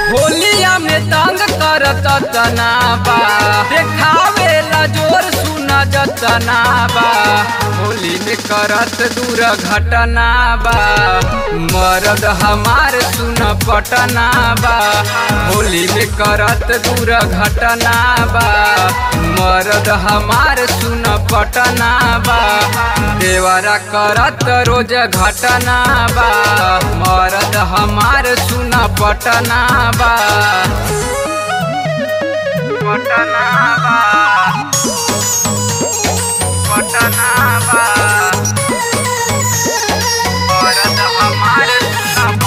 होलिया में तंग करत तना बा देखावे ला जोर सुना जतना बा होली में करत दूर घटना बा मरद हमार सुन पटना बा होली में करत दूर घटना बा मरद हमार सुन पटना बा देवरा करत रोज घटना बा मरद हमार सुन पटना बा पटना बा पटना बा मरद हमार सुन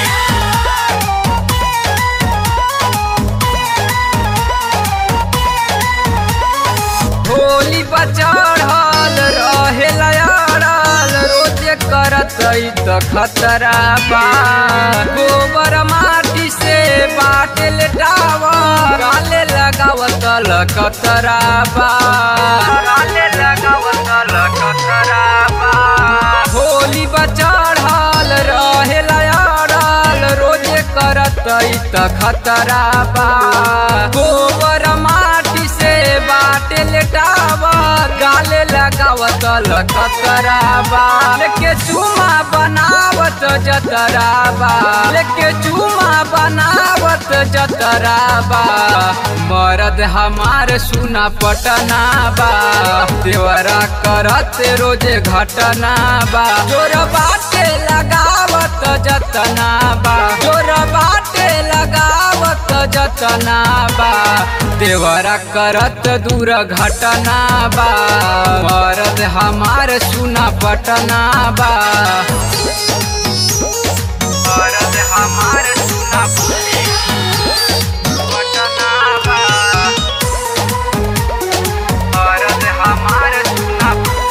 होली बचढ़ल रहे लयाड़ल रोजे करत त खतरा बा गोबर माटी से बाटे लेटावा गाले लगावत लकतरा बा गाले लगावत लकतरा बा होली बचढ़ल रहे लयाड़ल रोजे करत त खतरा बा गोबर माटी से बाटे लेटावा गाले लगावत लकतराबा लेके चूमा बनावत जतराबा लेके चूमा बनावत जतराबा मरद हमार सुना पटना बा देवरा करत रोजे घटना बा जोर बाटे लगावत जतना बा जोर बाटे लगावत जतना बा देवरा करत दूर घटना बा मरद हमार सुना पटना बा मरद हमार सुना पटना बा मरद हमार सुना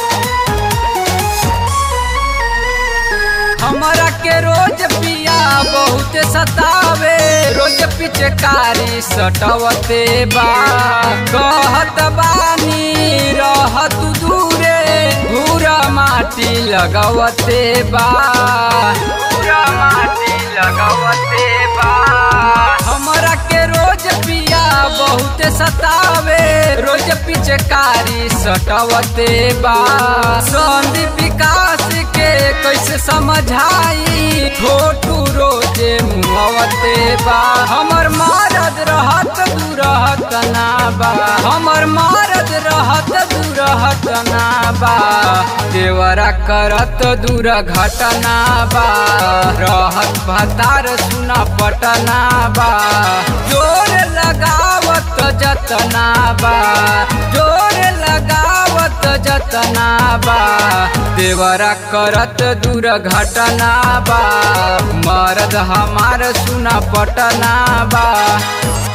हमरा के रोज पिया बहुत सतावे रोज पिचकारी सटवते बा कहत बानी रहत दूरे भूरा माटी लगवते बा भूरा माटी लगवते बा हमरा के रोज पिया बहुत सतावे रोज पिचकारी सटवते बा संदीप विकास के कैसे समझाई छोटू रोजे मुहवते बा हमर मरद रहत दूरहत ना बा हमर मरद रहत दूरहत ना बा देवरा करत दूर घटना बा रहत भतार सुना पटना बा जोर लगावत जतना बा जोर लगावत जतना बा देवरा करत दूर घटना बा मरद हमार सुना पटना बा